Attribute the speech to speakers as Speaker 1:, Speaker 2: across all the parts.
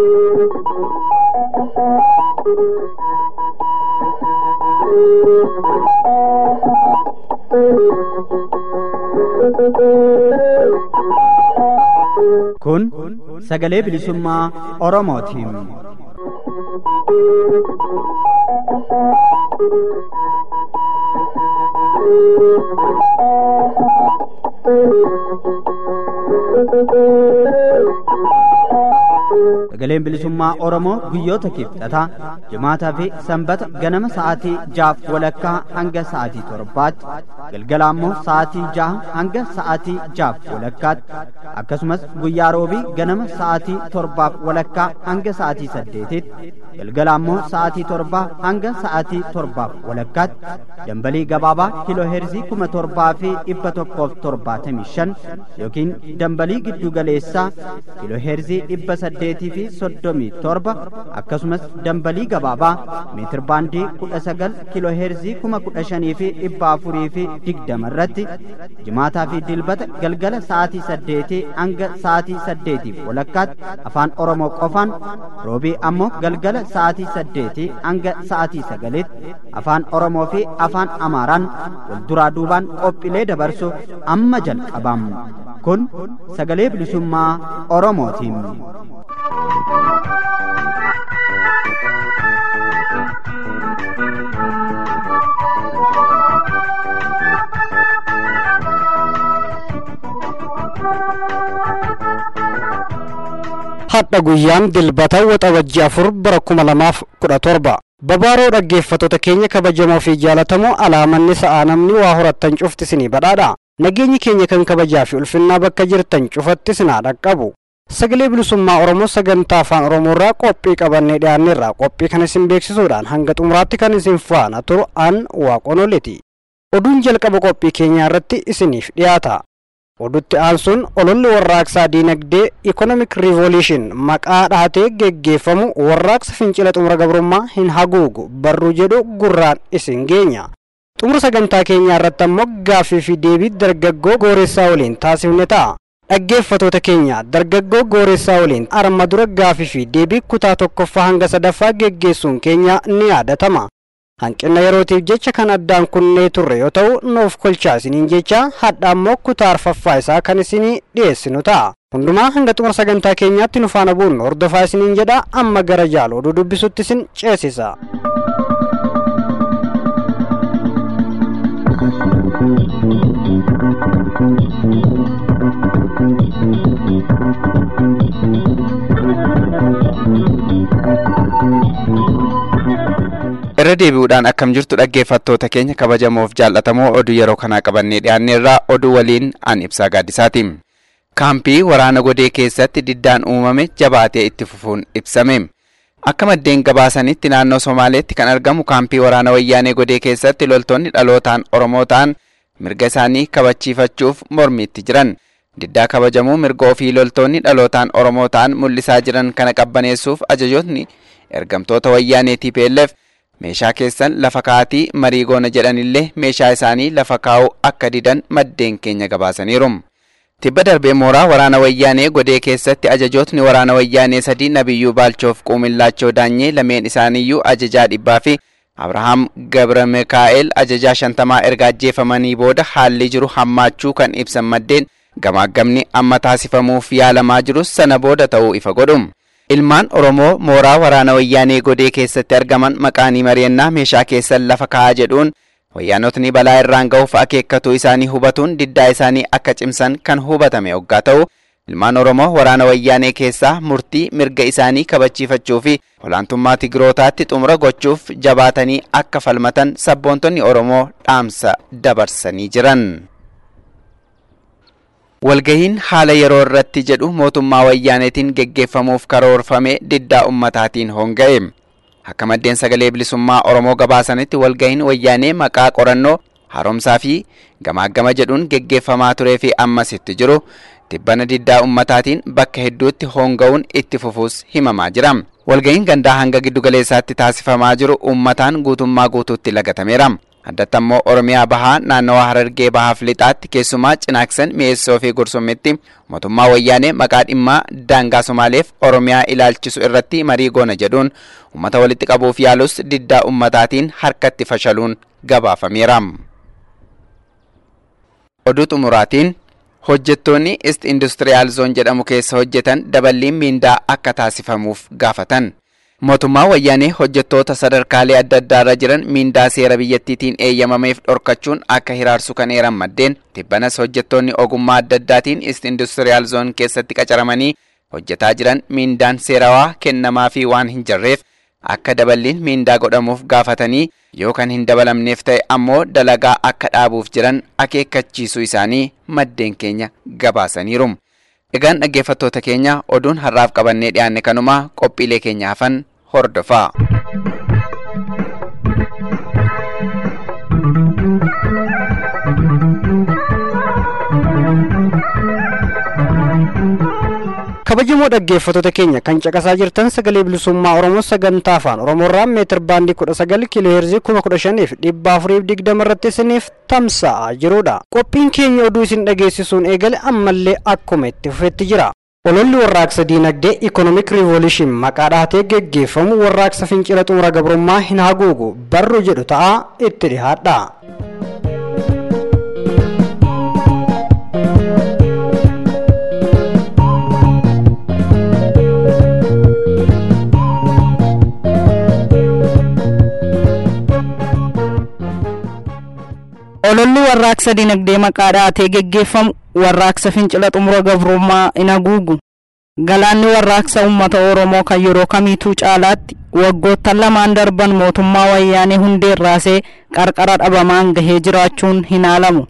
Speaker 1: Kun sagalee bilisummaa Oromootiin. Sagaleen bilisummaa Oromoo guyyoota kibxataa jimaataa fi sanbata ganama sa'aatii jaaf walakkaa hanga sa'aatii torbaatti galgala ammoo sa'aatii jaha hanga sa'aatii jaaf walakkaatti akkasumas guyyaa roobii ganama sa'aatii torbaaf walakkaa hanga sa'aatii saddeetitti galgala ammoo sa'aatii torbaa hanga sa'aatii torbaaf walakkaatti dambalii gabaabaa kiiloo heerzii kuma torbaa fi dhibba tokkoof torbaatamii shan yookiin dambalii giddu galeessaa kiiloo heerzii dhibba saddeetii fi soddomii torba akkasumas dambalii gabaabaa meetir baandii kudha sagal kiiloo heerzii kuma kudha shanii fi dhibba afurii fi digdama irratti jimaataa fi dilbata galgala sa'aatii saddeetii hanga sa'aatii saddeetiif walakkaatti afaan oromoo qofaan roobii ammoo galgala sa'aatii saddeetii hanga sa'aatii sagalitti afaan oromoo fi afaan amaaraan wal duraa duubaan qophiilee dabarsu amma jalqabam kun sagalee bilisummaa oromootiin.
Speaker 2: hadha guyyaan dilbata waxabajji afur bara kuma lamaaf kudha torba babaaroo dhaggeeffattoota keenya kabajamoo fi jaalatamoo alaamanni sa'aa namni waa horattan cufti isinii badhaadha nageenyi keenya kan kabajaa fi ulfinnaa bakka jirtan cufatti isinaa dhaqqabu sagalee bilisummaa oromoo sagantaa afaan oromoo irraa qophii qabannee dhiyaanneerra qophii kan isin beeksisuudhaan hanga xumuraatti kan isin faana turu an waaqonoleti oduun jalqaba qophii keenyaa irratti isiniif dhiyaata odutti aansuun ololli warraaqsaa diinagdee ikonomik riivoluushin maqaa dhahatee geggeeffamu warraaqsa fincila xumura gabrummaa hin haguugu barruu jedhu gurraan isin geenya xumura sagantaa keenyaa irratti ammoo gaaffii fi deebii dargaggoo gooressaa waliin taasifne ta'a dhaggeeffatoota keenya dargaggoo gooressaa waliin arma dura gaaffii fi deebii kutaa tokkoffaa hanga sadaffaa geggeessuun keenya ni yaadatama hanqina yerootiif jecha kan addaan kunnee turre yoo ta'u nuuf kolchaa isiniin jecha hadha ammoo kutaa arfaffaa isaa kan isinii dhiyeessinu ta'a hundumaa hanga xumura sagantaa keenyaatti nu faana bu'uun hordofaa isiniin jedha amma gara jaala oduu dubbisutti isin ceesisa.
Speaker 3: irra deebi'uudhaan akkam jirtu dhaggeeffattoota keenya kabajamoof jaallatamoo oduu yeroo kanaa qabannee dhiyaanneerraa oduu waliin an ibsaa gaaddisaati. kaampii waraana godee keessatti diddaan uumame jabaatee itti fufuun ibsame. akka maddeen gabaasanitti naannoo somaaleetti kan argamu kaampii waraana wayyaanee godee keessatti loltoonni dhalootaan oromoo ta'an mirga isaanii kabachiifachuuf mormiitti jiran. diddaa kabajamuu mirga ofii loltoonni dhalootaan oromoo ta'an mul'isaa jiran kana qabbaneessuuf ajajootni ergamtoota wayyaanee TPLF meeshaa keessan lafa kaa'atii marii goona jedhanillee meeshaa isaanii lafa kaa'uu akka didan maddeen keenya gabaasaniiru. Tibba darbee mooraa waraana wayyaanee godee keessatti ajajootni waraana wayyaanee sadii Nabiyyuu Baalchoof Quumillaachoo Daanyee lameen isaaniiyyuu ajajaa dhibbaa fi Abrahaam Gabra Mikaa'el ajajaa shantamaa erga ajjeefamanii booda haalli jiru hammaachuu kan ibsan maddeen gamaagamni amma taasifamuuf yaalamaa jirus sana booda ta'uu ifa godhu. Ilmaan Oromoo mooraa waraana wayyaanee godee keessatti argaman maqaanii mari'annaa meeshaa keessan lafa kaa'aa jedhuun wayyaanotni balaa irraan ga'uuf akeekkatuu isaanii hubatuun diddaa isaanii akka cimsan kan hubatame hoggaa ta'u ilmaan Oromoo waraana wayyaanee keessaa murtii mirga isaanii kabachiifachuu fi olaantummaa Tigrootaatti xumura gochuuf jabaatanii akka falmatan sabboontonni Oromoo dhaamsa dabarsanii jiran. Walgahiin haala yeroo irratti jedhu mootummaa wayyaaneetiin geggeeffamuuf karoorfame diddaa ummataatiin honga'e. Akka maddeen sagalee bilisummaa Oromoo gabaasanitti walgahiin wayyaanee maqaa qorannoo haaromsaa fi gamaagama jedhuun geggeeffamaa turee fi ammas itti jiru tibbana diddaa ummataatiin bakka hedduutti honga'uun itti fufuus himamaa jira. Walgahiin gandaa hanga giddugaleessaatti taasifamaa jiru ummataan guutummaa guutuutti lagatameera. addatti ammoo oromiyaa bahaa naannawaa harargee bahaaf lixaatti keessumaa cinaaksan mi'eessoo fi gursummitti mootummaa wayyaanee maqaa dhimmaa daangaa somaaleef oromiyaa ilaalchisu irratti marii goona jedhuun ummata walitti qabuuf yaalus diddaa ummataatiin harkatti fashaluun gabaafameera. oduu xumuraatiin hojjettoonni ist industiriyaal zoon jedhamu keessa hojjetan daballiin miindaa akka taasifamuuf gaafatan. mootummaa wayyaanee hojjettoota sadarkaalee adda addaarra jiran miindaa seera biyyattiitiin eeyyamameef dhorkachuun akka hiraarsu kan eeran maddeen tibbanas hojjettoonni ogummaa adda addaatiin ist industiriyaal zoon keessatti qacaramanii hojjetaa jiran miindaan seerawaa kennamaa fi waan hin jirreef akka daballiin miindaa godhamuuf gaafatanii yoo kan hin dabalamneef ta'e ammoo dalagaa akka dhaabuuf jiran akeekkachiisuu isaanii maddeen keenya gabaasaniiru. Egaan dhaggeeffattoota keenya oduun har'aaf qabannee dhiyaanne kanuma qophiilee keenya hafan hordofaa.
Speaker 2: kabajamoo dhaggeeffattoota keenya kan caqasaa jirtan sagalee bilisummaa oromoo sagantaa afaan oromoorraa meetir baandii kudha sagal kiiloo heerzii kuma kudha shaniif dhibba afuriif digdama irratti isiniif tamsa'aa jirudha qophiin keenya oduu isin dhageessisuun eegale ammallee akkuma itti fufetti jira ololli warraaqsa diinagdee ikonomik riivoluushin maqaa dhahatee geggeeffamu warraaqsa fincila xumura gabrummaa hin haguugu barru jedhu ta'a itti dhihaadha.
Speaker 4: ololli warraaqsa dinagdee maqaa dhahatee geggeeffamu warraaqsa fincila xumura gabrummaa hin haguugu galaanni warraaqsa uummata oromoo kan yeroo kamiituu caalaatti waggoottan lamaan darban mootummaa wayyaanee hundee irraasee qarqara dhabamaan gahee jiraachuun hin haalamu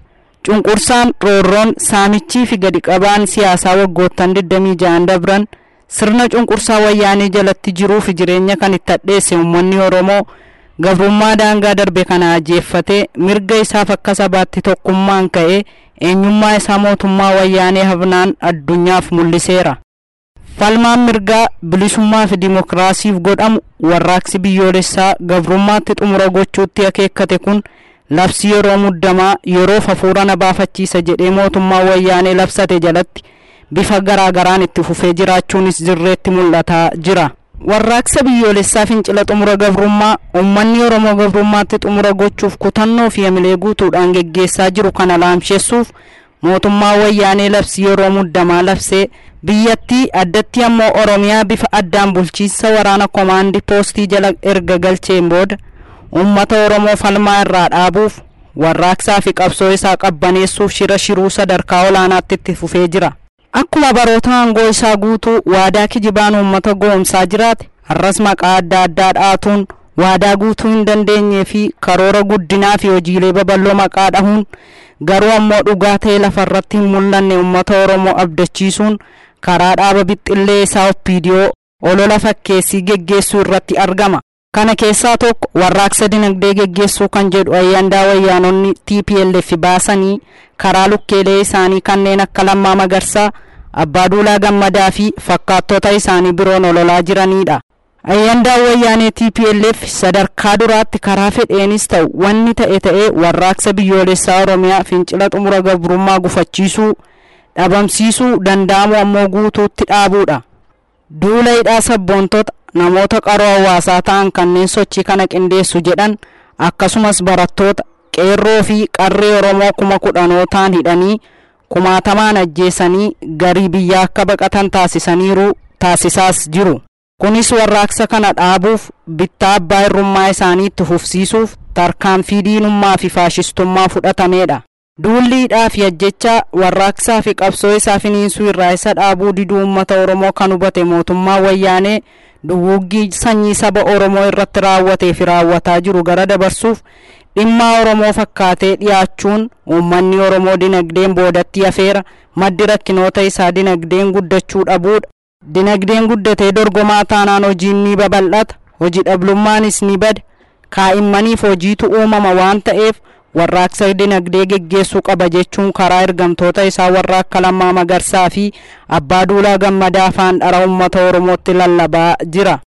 Speaker 4: cunqursaan roorroon saamichii fi gadi qabaan siyaasaa waggoottan 26 dabran sirna cunqursaa wayyaanee jalatti jiruu fi jireenya kan itti hadheesse uummanni oromoo gabrummaa daangaa darbe kana ajjeeffatee mirga isaaf akka sabaatti tokkummaan ka'ee eenyummaa isaa mootummaa wayyaanee hafnaan addunyaaf mul'iseera. falmaan mirgaa bilisummaa fi dimokiraasiif godhamu warraaqsi biyyoolessaa gabrummaatti xumura gochuutti akeekkate kun labsi yeroo muddamaa yeroof hafuura na baafachiisa jedhee mootummaa wayyaanee labsate jalatti bifa garaagaraan itti fufee jiraachuunis dirreetti mul'ataa jira. warraaqsa biyyoolessaa fincila xumura gabrummaa uummanni oromoo gabrummaatti xumura gochuuf kutannoo fi hamilee guutuudhaan geggeessaa jiru kana laamsheessuuf mootummaa wayyaanee labsii yeroo muddamaa labsee biyyattii addatti ammoo oromiyaa bifa addaan bulchiinsa waraana komaandii poostii jala erga galcheen booda uummata oromoo falmaa irraa dhaabuuf warraaqsaa fi qabsoo isaa qabbaneessuuf shira shiruu sadarkaa olaanaatti itti fufee jira. akkuma baroota aangoo isaa guutuu waadaa kijibaan uummata goomsaa jiraate har'as maqaa adda addaa dhaatuun waadaa guutuu hin dandeenyee fi karoora guddinaa fi hojiilee babal'oo maqaa dhahuun garuu ammoo dhugaa ta'e lafarratti hin mul'anne uummata oromoo abdachiisuun karaa dhaaba bixxillee isaa oppiidiyoo olola fakkeessii geggeessuu irratti argama. kana keessaa tokko warraaqsa dinagdee geggeessuu kan jedhu ayyaandaa wayyaanonni tplf baasanii karaa lukkeelee isaanii kanneen akka lammaa magarsaa abbaa duulaa gammadaa fi fakkaattota isaanii biroon ololaa jiranidha. ayyaandaan wayyaanee tplf sadarkaa duraatti karaa fedheenis ta'u wanni ta'e ta'ee warraaqsa biyyoolessaa oromiyaa fincila xumura gabrummaa gufachiisuu dhabamsiisuu danda'amu ammoo guutuutti dhaabuudha. duula hidhaa sabboontota namoota qaroo hawaasaa ta'an kanneen sochii kana qindeessu jedhan akkasumas barattoota qeerroo fi qarree oromoo kuma kudhanootaan hidhanii kumaatamaan ajjeesanii garii biyyaa akka baqatan taasisaniiru taasisaas jiru kunis warraaqsa kana dhaabuuf bittaa abbaa irrummaa isaanii itti fufsiisuuf tarkaanfii diinummaa fi faashistummaa fudhatameedha duulli hidhaa fi ajjechaa warraaqsaa fi qabsoo isaa finiinsuu irraa isa dhaabuu diduu uummata oromoo kan hubate mootummaa wayyaanee duguuggii sanyii saba oromoo irratti raawwatee fi raawwataa jiru gara dabarsuuf dhimmaa oromoo fakkaatee dhiyaachuun uummanni oromoo dinagdeen boodatti hafeera maddi rakkinoota isaa dinagdeen guddachuu dhabuudha dinagdeen guddatee dorgomaa taanaan hojiin ni babal'ata hojii dhablummaanis ni bada kaa'immaniif hojiitu uumama waan ta'eef warraaqsa dinagdee geggeessuu qaba jechuun karaa ergamtoota isaa warra akka lammaa magarsaa fi abbaa duulaa gammadaa afaan dhara uummata oromootti lallabaa jira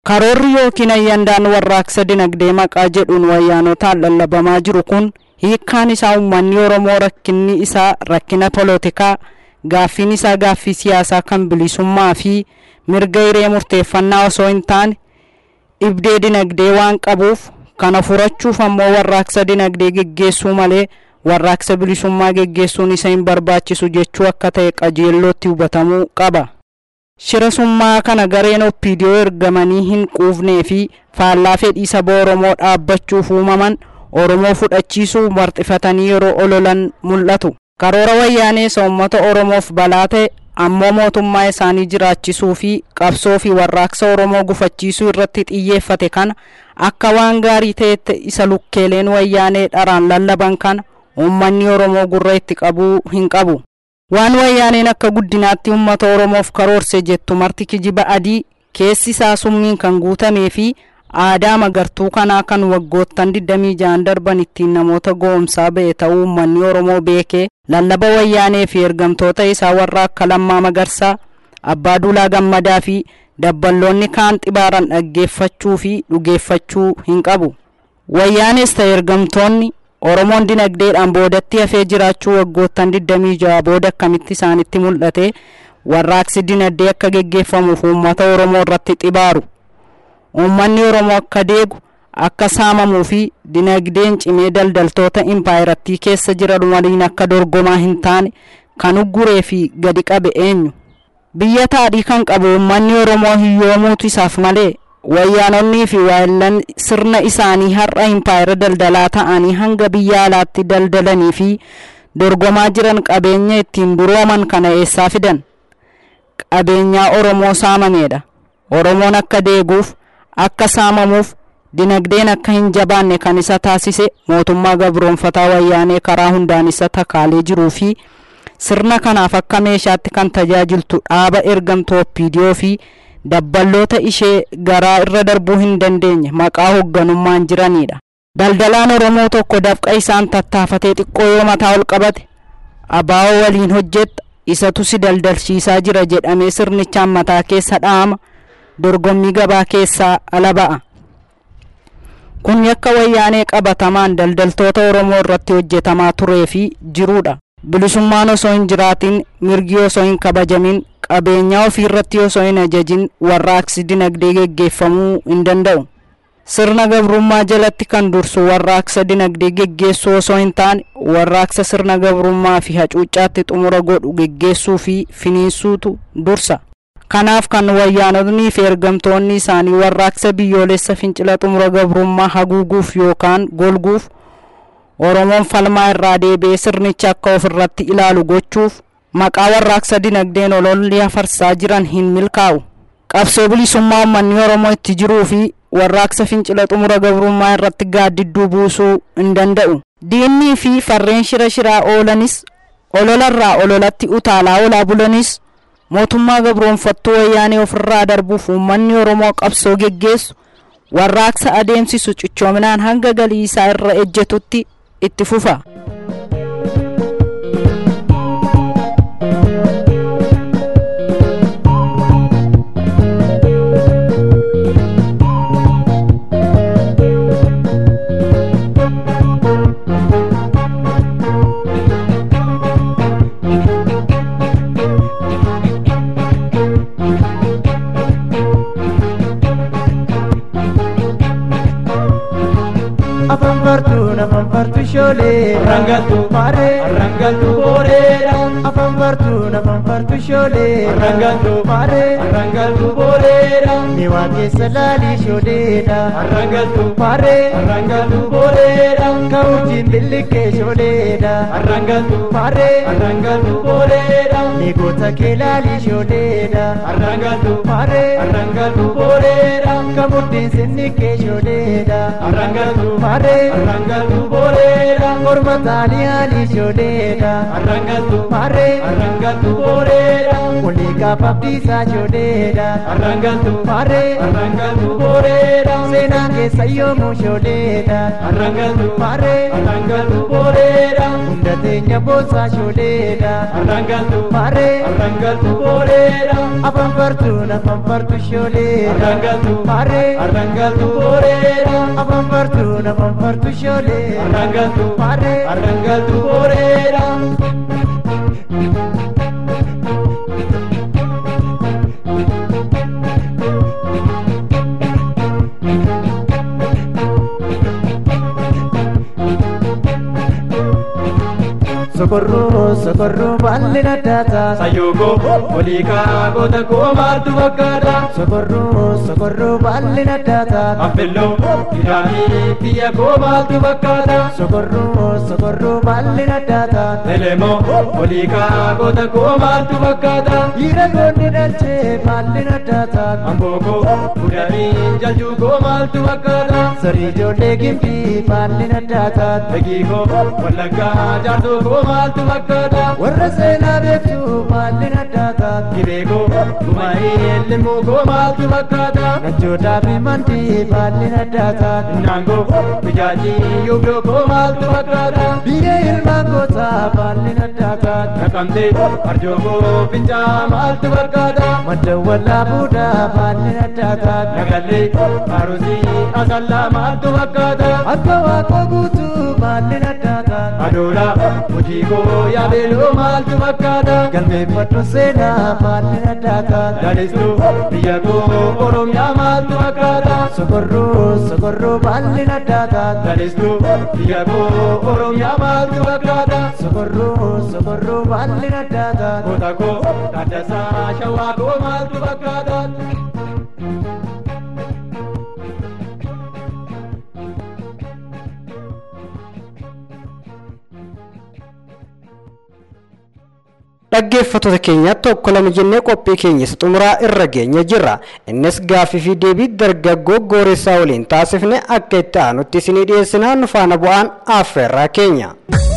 Speaker 4: karoorri yookiin ayyandaan warraaqsa dinagdee maqaa jedhuun wayyaanotaan lallabamaa jiru kun hiikkaan isaa uummanni oromoo rakkinni isaa rakkina polotikaa gaaffiin isaa gaaffii siyaasaa kan bilisummaa fi mirga hiree murteeffannaa osoo hin taane dhibdee dinagdee waan qabuuf kana furachuuf ammoo warraaqsa dinagdee geggeessuu malee warraaqsa bilisummaa geggeessuun isa hin barbaachisu jechuu akka ta'e qajeellootti hubatamuu qaba. shira summaa kana gareen oppiidiyoo ergamanii hin quufnee fi faallaa fedhii saba oromoo dhaabbachuuf uumaman oromoo fudhachiisuu marxifatanii yeroo ololan mul'atu karoora wayyaanee uummata oromoof balaa ta'e ammoo mootummaa isaanii jiraachisuu fi qabsoo fi warraaqsa oromoo gufachiisuu irratti xiyyeeffate kana akka waan gaarii ta'etti isa lukkeeleen wayyaanee dharaan lallaban kana uummanni oromoo gurra itti qabuu hin qabu. waan wayyaaneen akka guddinaatti uummata oromoof karoorse jettu marti kijiba adii keessi isaa summiin kan guutamee fi aadaa magartuu kanaa kan waggoottan 26 darban ittiin namoota goomsaa ba'e ta'uu uummanni oromoo beekee lallaba wayyaanee fi ergamtoota isaa warra akka lammaa magarsaa abbaa duulaa gammadaa fi dabballoonni kaan xibaaran dhaggeeffachuu fi dhugeeffachuu hin qabu wayyaanes ta'e ergamtoonni oromoon dinagdeedhaan boodatti hafee jiraachuu waggoottan 26 booda akkamitti isaanitti mul'ate warraaqsi dinagdee akka geggeeffamuuf uummata oromoo irratti xibaaru uummanni oromoo akka deegu akka saamamuu fi dinagdeen cimee daldaltoota impaayirattii keessa jiran waliin akka dorgomaa hin taane kan ugguree fi gadi qabe eenyu biyya taadhii kan qabu uummanni oromoo hiyyoomuutu isaaf malee wayyaanonnii fi waayillan sirna isaanii har'a impaayira daldalaa ta'anii hanga biyya alaatti daldalanii fi dorgomaa jiran qabeenya ittiin durooman kana eessaa fidan qabeenyaa oromoo saamameedha oromoon akka deeguuf akka saamamuuf dinagdeen akka hin jabaanne kan isa taasise mootummaa gabroonfataa wayyaanee karaa hundaan isa takaalee jiruu fi sirna kanaaf akka meeshaatti kan tajaajiltu dhaaba ergamtuu oppiidiyoo fi dabballoota ishee garaa irra darbuu hin dandeenye maqaa hoogganummaan jiranidha. Daldalaan Oromoo tokko dafqa isaan tattaafatee xiqqoo yoo mataa ol qabate abaa'oo waliin hojjetta isatu si daldalchiisaa jira jedhamee sirnichaan mataa keessa dha'ama dorgommii gabaa keessaa ala ba'a. Kun yakka wayyaanee qabatamaan daldaltoota Oromoo irratti hojjetamaa turee fi jirudha. Bilisummaan osoo hin jiraatin mirgi osoo hin kabajamin qabeenyaa ofii irratti osoo hin ajajin warraaqsi dinagdee geggeeffamuu hin danda'u. Sirna gabrummaa jalatti kan dursu warraaqsa dinagdee geggeessuu osoo hin taane warraaqsa sirna gabrummaa fi hacuuccaatti xumura godhu geggeessuu fi finiinsuutu dursa. Kanaaf kan wayyaanotnii fi ergamtoonni isaanii warraaqsa biyyoolessa fincila xumura gabrummaa haguuguuf yookaan golguuf Oromoon falmaa irraa deebi'ee sirnicha akka ofirratti ilaalu gochuuf maqaa warraaqsa dinagdeen ololli afarsaa jiran hin milkaa'u. Qabsoo bilisummaa uummanni Oromoo itti jiruu fi warraaqsa fincila xumura gabrummaa irratti gaaddidduu buusuu hin danda'u. Diinnii fi farreen shira shiraa oolanis ololarraa ololatti utaalaa olaa bulanis mootummaa gabroonfattuu wayyaanee ofirraa darbuuf uummanni Oromoo qabsoo geggeessu warraaqsa adeemsisu cichoominaan hanga galii isaa irra ejjetutti itti fufa.
Speaker 5: afan fartuun afan fartu shoolee rangaltu maaree rangaltu booreedha afan fartuun afan fartu shoolee rangaltu maaree rangaltu booreedha ni waan keessa laalii shooleedha rangaltu maaree rangaltu booreedha ka urjiin billiqqee shooleedha rangaltu maaree rangaltu booreedha ni goota kee laalii shooleedha rangaltu maaree rangaltu booreedha ka mudhiin sinniqqee shooleedha rangaltu maaree arrangaltu boreedha morma taanii haali shoodeedha arrangaltu maaree arrangaltu booreedha walii gaafa abdiisaa shooleedha arrangaltu maaree arrangaltu booreedha seenaa keessa yoomuu shooleedha arrangaltu maaree arrangaltu booreedha hunda teenya boosaa shooleedha arrangaltu maaree arrangaltu booreedha afaan fartuun afaan fartu shooleedha arrangaltu maaree arrangaltu booreedha afaan fartuun afaan fartu shooleedha arrangaltu maaree arrangaltu booreedha. sokorroo sokorroo baalli naddaata sayyoogo waliikaa goota koo maaltu fakkaata sokorroo sokorroo baalli naddaata affelloo hidhaanii biyya koo maaltu fakkaata sokorroo sokorroo baalli naddaata elemoo waliikaa goota koo maaltu fakkaata dhiira goonni dhalchee baalli naddaata ambookoo fudhanii jaljuu koo maaltu fakkaata sarii ijoollee gimbii baalli naddaata dagiikoo wallaggaa jaartuu koo maaltu fakkaata warra seenaa beektu maalli naddaata gibeekoo gumaa'ee limuu koo maaltu fakkaata nachootaa fi mandii maalli naddaata naangoo bijaajii yuubdoo koo maaltu fakkaata biyya ilmaan gootaa maalli naddaata naqamtee arjookoo fincaa maaltu fakkaata madda wallaa buudaa maalli naddaata nagallee arusii asallaa maaltu fakkaata akka waaqoo guutuu maalli naddaata adoolaa hojii koo yaabeeloo maaltu fakkaata galmeeffadhu seenaa maalli naddaata lalistuu biyya koo oromiyaa maaltu fakkaata sokorroo sokorroo maalli naddaata lalistuu biyya koo oromiyaa maaltu fakkaata sokorroo sokorroo maalli naddaata goota koo taaddasaa shawaa koo maaltu fakkaata.
Speaker 2: dhaggeeffattoota keenya tokko lama jennee qophii keenya isa xumuraa irra geenya jirra innis gaaffii fi deebii dargaggoo gooressaa waliin taasifne akka itti aanutti isinii dhiyeessinaa nu faana bu'aan affeerraa keenya.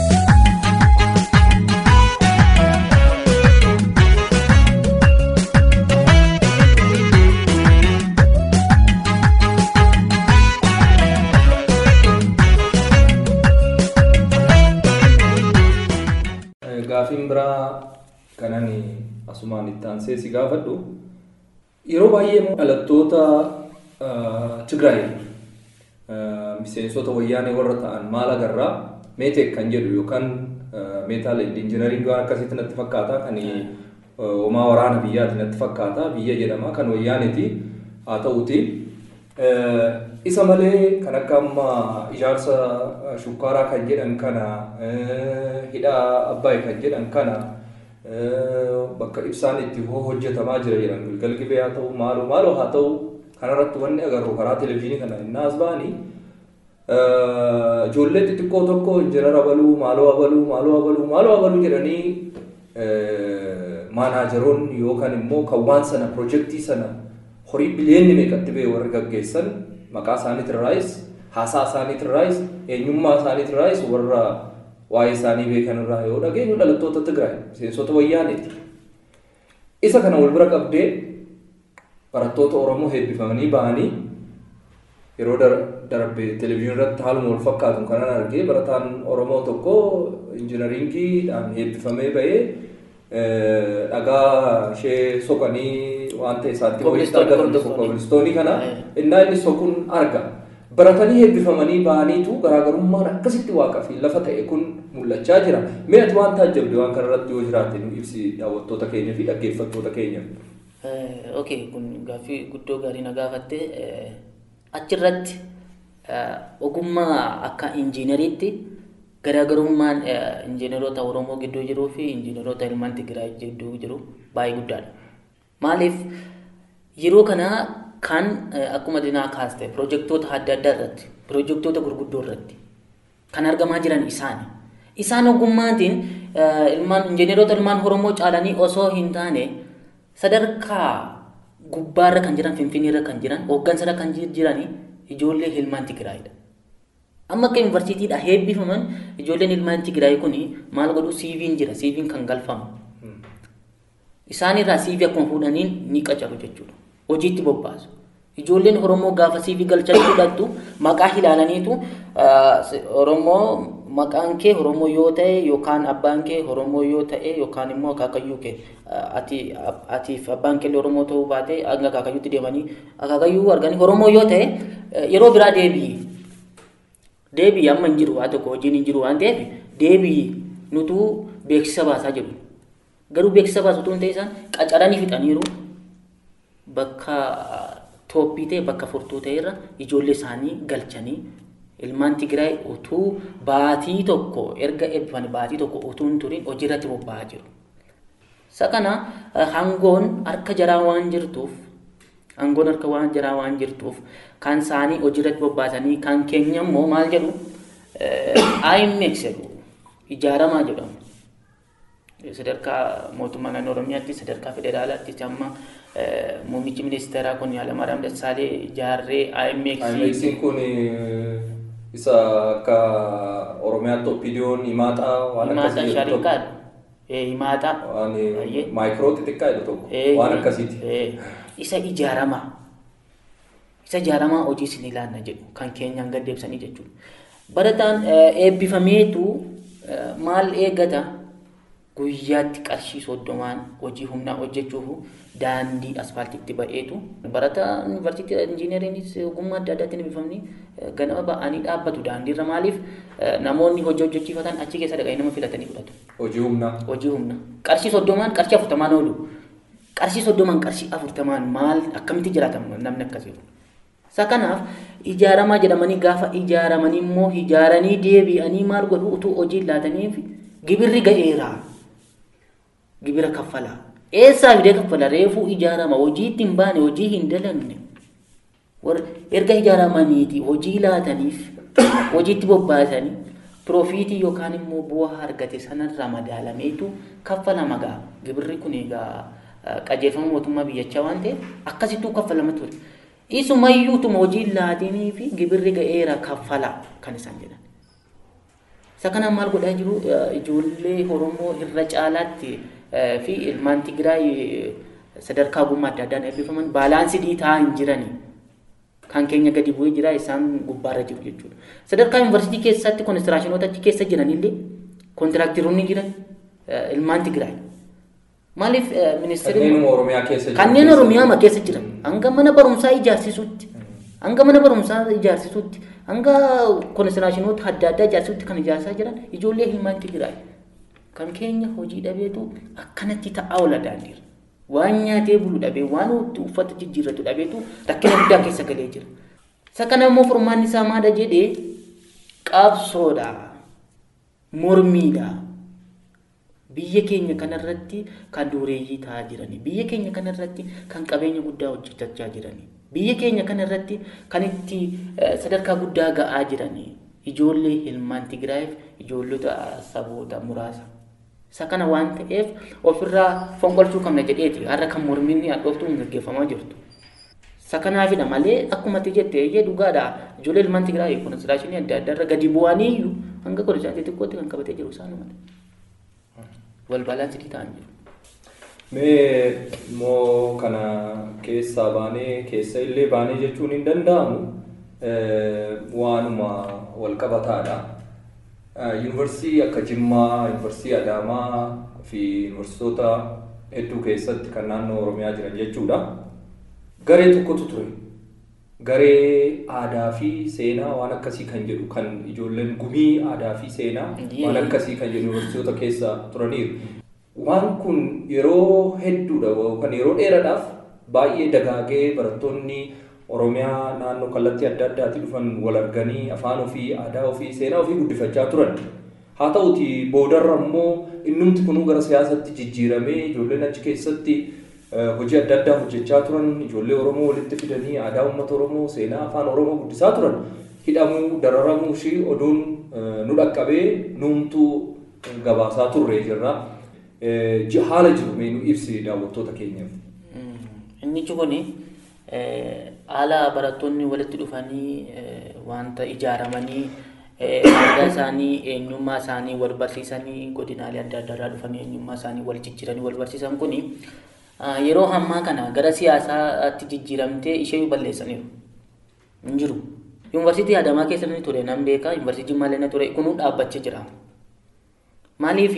Speaker 6: Gaaffiin biraa kanan asumaan itti aansee si gaafadhu yeroo baay'ee dhalattoota Tigraay miseensota wayyaanee warra ta'an maal agarraa meeteek kan jedhu yookaan meetaal injinariin waan akkasitti natti fakkaata kan homaa waraana biyyaati natti fakkaata biyya jedhama kan wayyaaneeti haa ta'uti. Isa malee kan akka amma ijaarsa shukkaaraa kan jedhan kana hidha abbaay kan jedhan kana bakka ibsaan itti hojjetamaa jira jedhan gilgal gibee haa ta'u maaloo maaloo haa ta'u kanarratti wanni agarru karaa televezyiinii kana inni as ba'anii ijoollee xixiqqoo tokko injinar abaluu maaloo abaluu maaloo abaluu maaloo abaluu jedhanii maanaajeroonni yookaan immoo kan waan sana piroojeektii sana horii biliyeenni meeqatti ba'e warri gaggeessan maqaa isaaniitirraayis haasaa isaaniitirraayis eenyummaa isaaniitirraayis warra waa'ee isaanii beekan irraa yoo dhageenyu dhalattoota Tigraay miseensota wayyaaneeti. Isa kana wal bira qabdee barattoota Oromoo heebbifamanii ba'anii yeroo darbe televezyiinii irratti haaluma wal fakkaatu kanan argee barataan Oromoo tokko injinariingiidhaan heebbifamee ba'ee dhagaa ishee soqanii waan ta'e isaatti kobilistoonii kana innaa inni soquun arga. Baratanii heebbifamanii ba'aniitu garaagarummaan akkasitti waaqaa fi lafa ta'e kun mul'achaa jira. Mee ati waan taajjabde waan kanarratti yoo jiraate nu ibsi daawwattoota keenya fi dhaggeeffattoota keenya.
Speaker 7: Okay, kun gaaffii guddoo gaarii na gaafatte achirratti ogummaa akka injiineriitti garaagarummaan injiineroota Oromoo gidduu jiruu fi injiineroota ilmaan Tigraay gidduu jiru baay'ee guddaadha. Maaliif yeroo kana kan akkuma dinaa kaaste piroojeektoota adda addaa irratti piroojeektoota gurguddoo irratti kan argamaa jiran isaani. Isaan ogummaatiin ilmaan injiineroota ilmaan Oromoo caalanii osoo hin taane sadarkaa gubbaarra kan jiran finfinneerra kan jiran hooggansarra kan jiran ijoollee ilmaan Tigraayidha. Amma akka yuunivarsiitiidha heebbifaman ijoolleen ilmaan Tigraay kun maal godhu siiviin jira siiviin kan galfamu Isaan irraa CV akkuma fuudhaniin ni qacaru jechuudha. Hojiitti bobbaasu. Ijoolleen Oromoo gaafa CV galchanii fudhattu maqaa ilaalaniitu Oromoo maqaan kee Oromoo yoo ta'e yookaan abbaan kee Oromoo yoo ta'e yookaan immoo akaakayyuu kee ati atiif abbaan kee Oromoo ta'uu baate hanga akaakayyuutti deemanii akaakayyuu arganii Oromoo yoo ta'e yeroo biraa deebi'i. Deebi'i amma hin jiru waa tokko hojiin hin jiru waan ta'eef deebi'i nutu beeksisa baasaa jiru. Garuu beeksisa baasu utuu hin ta'e isaan qacaranii fixaniiru bakka tooppii ta'e bakka furtuu ta'e irra ijoollee isaanii galchanii ilmaan Tigraay utuu baatii tokko erga eebbifame baatii tokko utuu hin turin hojii irratti bobba'aa jiru. Isa kana hangoon harka jaraa waan jirtuuf hangoon harka waan jaraa waan jirtuuf kan isaanii hojii irratti bobbaasanii kan keenya immoo maal jedhu IMX jedhu ijaaramaa jedhamu. Sadarkaa mootummaa naannoo Oromiyaatti sadarkaa federaalaatti amma muummichi ministeeraa kun Hayilamaariyaam Dassaalee ijaarree IMX.
Speaker 6: IMX kun isa akka Oromiyaatti oppiidiyoon himaaxaa waan
Speaker 7: Himaaxaa
Speaker 6: akkasii jedhu
Speaker 7: shariikaadha. Himaaxaa.
Speaker 6: waan
Speaker 7: Baay'ee.
Speaker 6: maayikiroo xixiqqaa jedhu tokko
Speaker 7: Eh,
Speaker 6: waan akkasiiti.
Speaker 7: eh, Isa ijaaramaa. Isa ijaaramaa hojii isin ilaanna jedhu kan keenyaan gad deebisanii jechuudha. Barataan eh, eebbifameetu eh, maal eegata guyyaatti qarshii soddomaan hojii humnaa hojjechuuf daandii asfaaltiitti ba'eetu barataa yuunivarsiitii injiineriinis ogummaa adda addaatiin eebbifamni eh, ganama ba'anii dhaabbatu daandiirra maaliif eh, namoonni hojii hojjechiifatan achi keessa dhaqanii nama filatanii fudhatu.
Speaker 6: Hojii humnaa.
Speaker 7: hojii humna qarshii soddomaan qarshii afurtamaan oolu qarshii soddomaan qarshii afurtamaan maal akkamitti jiraatama namni akkasii isa kanaaf ijaaramaa jedhamanii gaafa ijaaramanii immoo ijaaranii deebi'anii maal godhu utuu hojii laataniif gibirri ga'eera gibira kaffalaa eessaa fidee kaffala reefuu ijaarama hojii itti hin baane hojii hin dalagne warra erga ijaaramaniiti hojii laataniif hojiitti bobbaasanii piroofiitii yookaan immoo bu'aa argate sanarraa madaalameetu kaffalama gaa gibirri kun egaa eh, qajeelfama mootummaa biyyachaa waan ta'eef akkasittuu kaffalama ture isumayyuutuma hojii laatinii fi gibirri ga'eera kaffala kan isaan jedhan isa kanaan maal godhaa jiru eh, ijoollee oromoo irra caalaatti eh, fi ilmaan tigraay eh, sadarkaa ogummaa adda addaan eebbifaman baalaansii dhiitaa hin jiranii kan keenya gadi bu'ee jira isaan gubbaarra jiru jechuudha. Sadarkaa yuunivarsiitii keessatti konistiraashinoota achi keessa jiranillee kontiraaktiroonni jiran eh, ilmaan Tigraay. Maaliif eh, ministeerri
Speaker 6: Kanneen Oromiyaa keessa jiran
Speaker 7: kanneen
Speaker 6: keessa
Speaker 7: Oromiyaa
Speaker 6: jiran.
Speaker 7: keessa jiran hanga mana barumsaa ijaarsisuutti hanga mana barumsaa ijaarsisuutti hanga konistiraashinoota adda addaa ijaarsisuutti kan ijaarsaa jiran ijoollee ilmaan Tigraay. Kan keenya hojii dhabeetu akkanatti ta'aa oola daandiirra. waan nyaatee bulu dhabee waan uffata jijjiirratu dhabeetu rakkina guddaa keessa galee jira. Isa kana immoo furmaanni isaa maadha jedhee qabsoodha, mormiidha. Biyya keenya kanarratti kan dureeyyii ta'aa jirani. Biyya keenya kanarratti kan qabeenya guddaa hojjetachaa jirani. Biyya keenya kanarratti kan itti eh, sadarkaa guddaa ga'aa jirani. Ijoollee ilmaan Tigraayiif ijoollota saboota muraasa. Isa kana waan ta'eef ofirraa fonqolchuu qabna jedheeti har'a kan morminni hadhooftuun gaggeeffamaa jirtu. Isa kanaafidha malee akkuma ati jette eeyyee dhugaadha. Ijoollee ilmaan Tigraay konistiraashinii adda addaa irra gadi bu'anii iyyuu hanga konistiraashinii xiqqootti kan qabatee jiru isaanuma. Wal baalaansii ta'an jiru.
Speaker 6: Mee immoo kana keessaa baanee keessa illee baanee jechuun hin danda'amu eh, waanuma wal qabataadha. Eh, Yuunivarsiitii akka Jimmaa, Yuunivarsiitii Adaamaa fi yuunivarsiitota hedduu keessatti kan naannoo Oromiyaa jiran jechuudha. Garee tokkotu ture. Garee aadaa fi seenaa waan akkasii kan jedhu kan ijoolleen gumii aadaa fi seenaa waan akkasii kan jedhu yuunivarsiitota keessa turaniiru. Waan kun yeroo hedduudha yookaan yeroo dheeraadhaaf baay'ee dagaagee barattoonni Oromiyaa naannoo kallattii adda addaatii dhufan wal arganii afaan ofii, aadaa ofii, seenaa ofii guddifachaa turan. Haa ta'uti boodarra immoo innumti kunuu gara siyaasatti jijjiiramee ijoolleen achi keessatti eh, hojii adda addaa hojjechaa turan ijoollee Oromoo walitti fidanii aadaa uummata Oromoo, seenaa afaan Oromoo guddisaa turan. Hidhamuu, dararamuu fi oduun eh, nu dhaqqabee nuumtuu gabaasaa turree jirra. Eh, ji- Haala jiru mee nu ibsi daawwattoota keenyaaf.
Speaker 7: Inni kun haala barattoonni walitti dhufanii eh, wanta ijaaramanii aadaa isaanii eenyummaa isaanii wal barsiisanii godinaalee adda addaa irraa dhufanii eenyummaa isaanii wal jijjiiranii wal barsiisan kuni yeroo ammaa kana gara siyaasaatti jijjiiramtee ishee balleessaniiru. Hin jiru. Yuunivarsiitii Adamaa keessa ni ture nan beeka yuunivarsiitii Jimmaa illee ture kunuu dhaabbachaa jira. Maaliif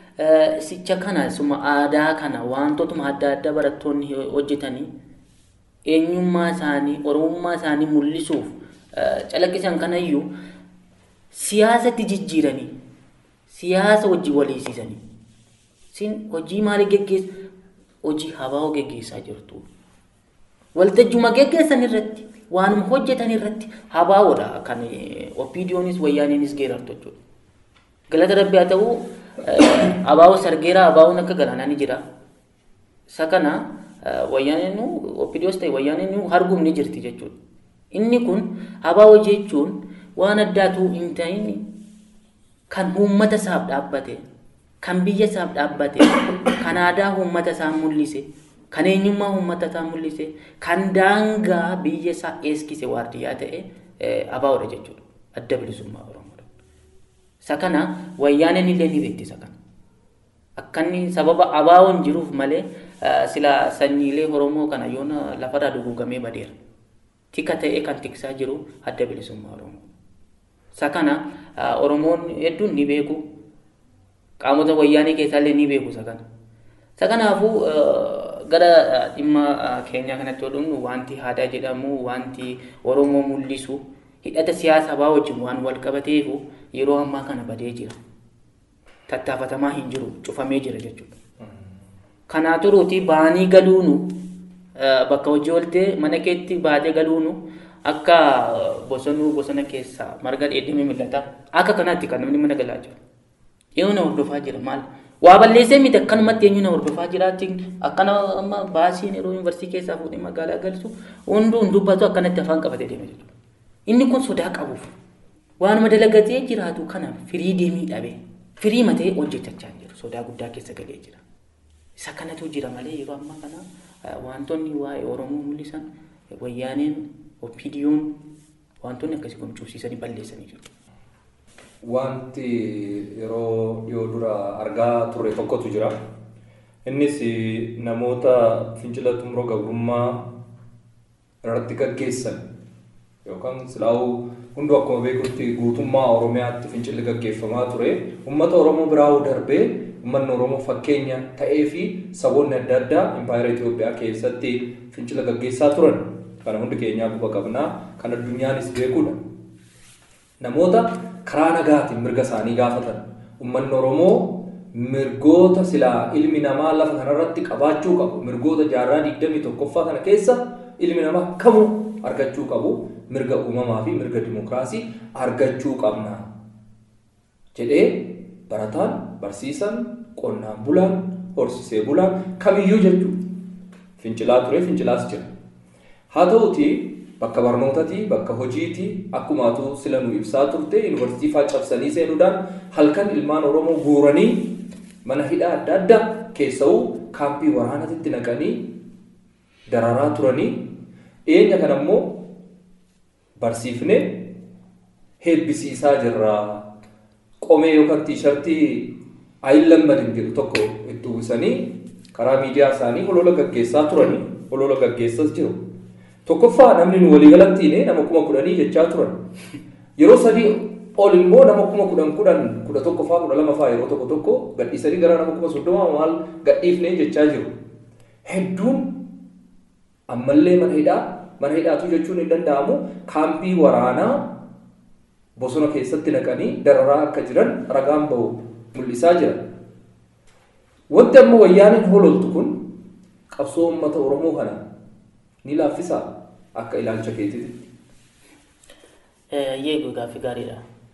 Speaker 7: sicha kana suma aadaa kana wantootuma adda addaa barattoonni hojjetanii eenyummaa isaanii oromummaa isaanii mul'isuuf calaqqisan kanayyuu siyaasatti jijjiiranii siyaasa hojii waliisiisanii sin hojii maalii geggeessa hojii habaa'oo geggeessaa jirtu waltajjuma geggeessan irratti waanuma hojjetan irratti habaa'oodha kan opiidiyoonis wayyaaniinis geerartu jechuudha galata rabbi haa ta'u abaa'oo sargeeraa abaa'oon akka galaanaa ni jira isa kana wayyaaniin opiidiyoos ta'e wayyaaniin arguun ni jirti jechuudha inni kun abaa'oo jechuun waan addaatu hin ta'in kan uummata isaaf dhaabbate kan biyya isaaf dhaabbate kan aadaa uummata isaa mul'ise kan eenyummaa uummata isaa mul'ise kan daangaa biyya isaa eeskise waardiyyaa ta'e abaa'oodha jechuudha adda bilisummaa oromoodha. Isa kana wayyaaneen illee ni beekti isa kana. Akka inni sababa abaa'oon jiruuf malee sila sanyiilee oromoo kana yoona lafarraa duguugamee badeera. Tika ta'ee kan tiksaa jiru adda bilisummaa oromoo. Isa kana oromoon hedduun ni beeku. Qaamota wayyaanee keessaallee ni beeku isa kana. Isa kanaafuu gara dhimma keenya kanatti yoo dhufnu wanti aadaa jedhamu wanti oromoo mul'isu hidhata siyaasa baa wajjin waan wal qabateefu yeroo ammaa kana badee jira. Tattaafatamaa hin jiru cufamee jira jechuudha. Kanaa turuuti baanii galuunu bakka hojii ooltee mana keetti baatee galuunu akka bosonuu bosona keessaa marga dheedhimee mul'ata. Akka kanaatti kan namni mana galaa jiru. Eenyu na hordofaa jira maal? Waa balleessee miti akkanumatti eenyu na hordofaa jiraatti akkana amma baasiin yeroo yuunivarsiitii keessaa fuudhee magaalaa galchu hunduu hin dubbatu akkanatti afaan qabatee deema jechuudha. Inni kun sodaa qabuuf waanuma dalagatee jiraatu kana firii deemii dhabee firii matee hojjetachaa jiru sodaa guddaa keessa galee jira. Isa kanatu jira malee yeroo ammaa kana wantoonni waa'ee Oromoo mul'isan wayyaaneen opiidiyoon wantoonni akkasii kun cubsiisanii balleessanii jiru.
Speaker 6: Wanti yeroo dhiyoo dura argaa turre tokkotu jira. Innis namoota fincila xumuroo gabrummaa irratti gaggeessan yookaan silaa'uu hunduu akkuma beekutti guutummaa Oromiyaatti fincilli gaggeeffamaa ture. Uummata Oromoo biraa'uu darbee uummanni Oromoo fakkeenya ta'ee fi saboonni adda addaa impaayera Itoophiyaa keessatti fincila gaggeessaa turan. Kana hundi keenyaa quba qabnaa kan addunyaanis beekudha. Namoota karaa nagaatiin mirga isaanii gaafatan uummanni Oromoo mirgoota silaa ilmi namaa lafa kanarratti qabaachuu qabu mirgoota jaarraa digdamii tokkoffaa kana keessa ilmi namaa kamuu argachuu qabu mirga uumamaa fi mirga dimokiraasii argachuu qabna jedhee barataan barsiisan qonnaan bulaan horsiisee bulaan kamiyyuu jechuudha fincilaa ture fincilaas jira haa ta'uti bakka barnootatii bakka hojiitii akkumaatu sila nu ibsaa turte yuunivarsiitii faa cabsanii seenuudhaan halkan ilmaan oromoo guuranii mana hidhaa adda addaa keessa'uu kaampii waraanatitti naqanii dararaa turanii dhiyeenya kana immoo barsiifne heebbisiisaa jirra qomee yookaan tiishartii ayin lammadin jedhu tokko itti uwwisanii karaa miidiyaa isaanii holola gaggeessaa turanii holola gaggeessas jiru. Tokkoffaa namni nu waliigalattiin nama kuma kudhanii jechaa turan. Yeroo sadii ol immoo nama kuma kudhan kudhan kudha tokkoffaa kudha lamaffaa yeroo tokko tokko gadhiisanii gara nama kuma soddoma maal gadhiifnee jechaa jiru. Hedduun ammallee mana hidhaa mana hidhaatu jechuun hin danda'amu kaampii waraanaa bosona keessatti naqanii dararaa akka jiran ragaan bahu mul'isaa jira. Wanti amma wayyaaniin hololtu kun qabsoo uummata Oromoo kana ni laaffisaa akka ilaalcha keetiitti.
Speaker 7: Yeegu gaaffii gaariidha.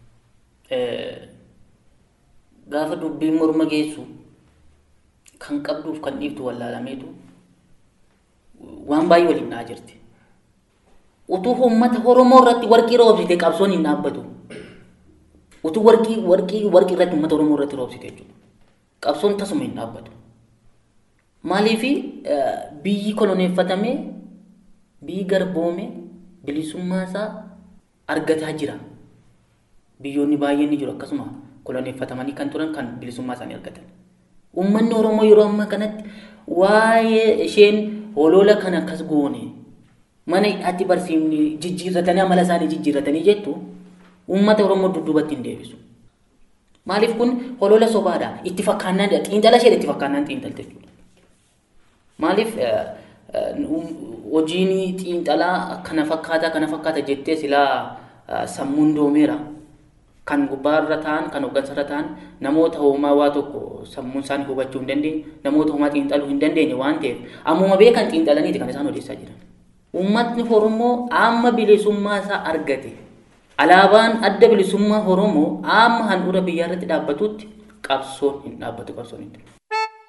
Speaker 7: Gaafa dubbiin morma geessu kan qabduuf kan dhiiftu wallaalameetu waan baay'ee waliin naa jirti. Utuu uummata Oromoo irratti warqii roobsite qabsoon hin dhaabbatu. Utuu warqii warqii warqii irratti uummata Oromoo irratti roobsite jechuudha. Qabsoon tasuma hin dhaabbatu. Maaliifi biyyi koloneeffatamee biyyi garboome bilisummaa isaa argataa jira. biyyoonni baay'een ni jiru akkasuma koloneeffatamanii kan turan kan bilisummaa isaanii argatan. Uummanni Oromoo yeroo ammaa kanatti waa'ee isheen holola kan akkas goone mana hidhaatti barsiifni jijjiirratanii amala isaanii jijjiirratanii jettu uummata Oromoo dudduubatti hin deebisu. Maaliif kun holola sobaadha. Itti fakkaannaan xiinxala ishee itti fakkaannaan xiinxalte jechuudha. Maaliif hojiin xiinxalaa kana fakkaata kana fakkaata jettee silaa sammuun doomeera. Kan gubbaarra ta'an kan hooggansarra ta'an namoota hoomaa waa tokko sammuun isaanii hubachuu hin dandeenye namoota hoomaa xiinxaluu hin dandeenye waan ta'eef ammuma beekan xiinxalaniiti kan isaan odeessaa jiran. Uummatni Oromoo amma bilisummaa isaa argate. Alaabaan adda bilisummaa Oromoo amma handhuura biyyaa irratti dhaabbatutti qabsoon hin dhaabbatu qabsoon hin dhaabbatu.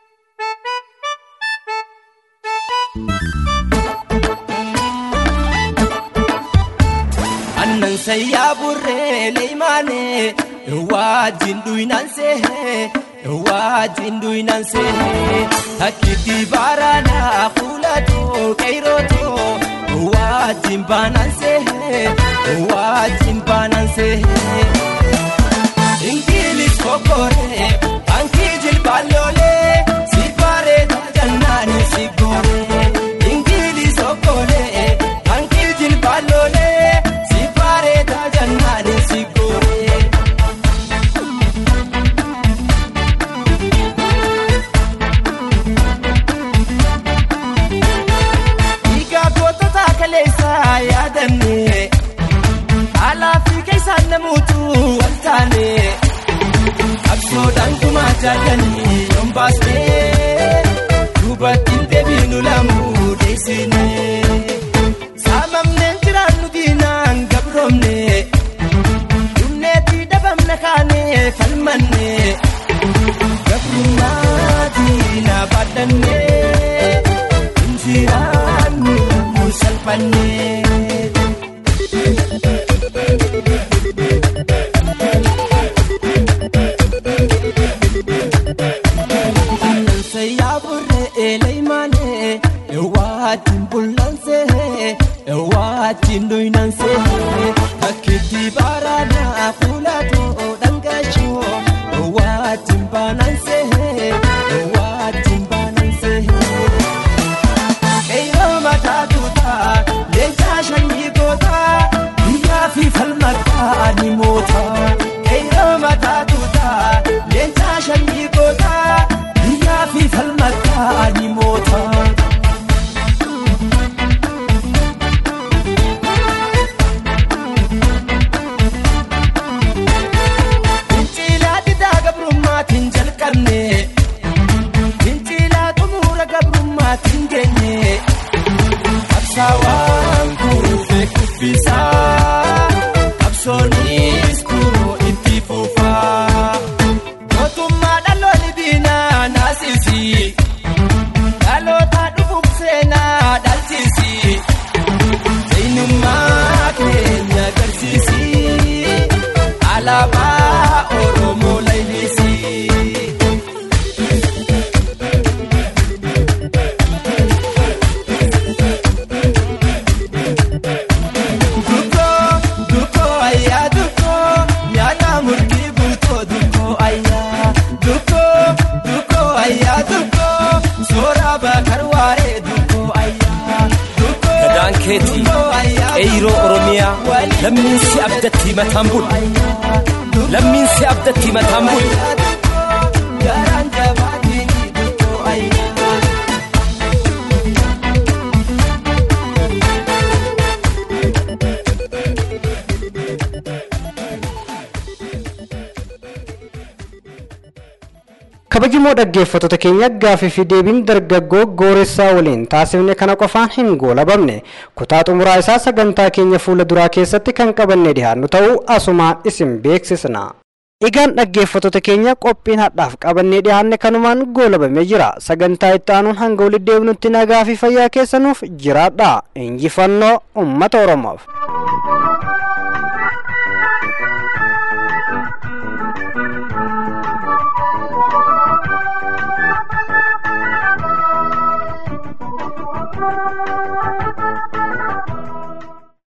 Speaker 5: annan sayyaa burree leeymaane wajjin dhuynan sehe wajjin dhuynan sehe takkitti baaraadhaa fuulatoo qeyrotoo wajjin baanan sehe wajjin baanan sehe ingilis kokoree bankii jilbaallolee si bareeda jannaani si gooree ingilis kokoree bankii jilbaallolee si bareeda jannaani si gooree. Dhiigaa gootota kaleessaa yaadanne alaa fi keessaan namuutu wal taane qabsoodhaan kumaa jaallanii yoon baasnee duubattiin deebiinu lamuu deessine saamamneen jiraannu diinaan gabroomne dhumneetti dhabamna kaanee falmanne gabrummaa diinaa baadhannee injiraannu salphannee. sayyaa burree eleeymane ewaatiin bullanse ewaatiin dhuynanse takkitti baaraadhaa fuulatoo dhangaashoo ewaatiin baananse ewaatiin baananse qeyyoo mataa tuutaa leencaa shanyii gootaa biyyaa fi falmataa ni mootaa qeyyoo mataa tuutaa leencaa shanyii gootaa biyyaa fi falmataa ni mootaa. Fincilaa didaa gabrummaatiin jalqabne fincilaa xumura gabrummaatiin geenye qabsaawaan kuufee kuffisaa qabsoonis kunoo itti fufaa mootummaa dhaloonni diinaa naasisi dhaloota dhufuuf seenaa dhalchisi eenyummaa keenya agarsiisi alaabaa oromoo laylisi. Duko, duko ayya duko, nyaata murtii bultoo duko ayya. Duko, duko ayya duko, soora bakar waaree duko ayya. Duko,
Speaker 8: Gadaan keetii,
Speaker 5: duko ayya duko,
Speaker 8: eeyiroo Oromiyaa,
Speaker 5: waliin
Speaker 8: lammiin si abdatti mataan bulu. Lammiin si abdatti mataan bulu.
Speaker 5: ayya duko, garaan jabaatiin duko ayya.
Speaker 2: kabajamoo dhaggeeffattoota keenya gaafii fi deebiin dargaggoo gooressaa waliin taasifne kana qofaan hin goolabamne kutaa xumuraa isaa sagantaa keenya fuula duraa keessatti kan qabannee dhiyaannu ta'uu asumaan isin beeksisna. Egaan dhaggeeffattoota keenya qophiin hadhaaf qabannee dhiyaanne kanumaan goolabamee jira sagantaa itti aanuun hanga walitti deebinutti nagaa fi fayyaa keessanuuf jiraadha injifannoo ummata oromoof.
Speaker 9: Thank you.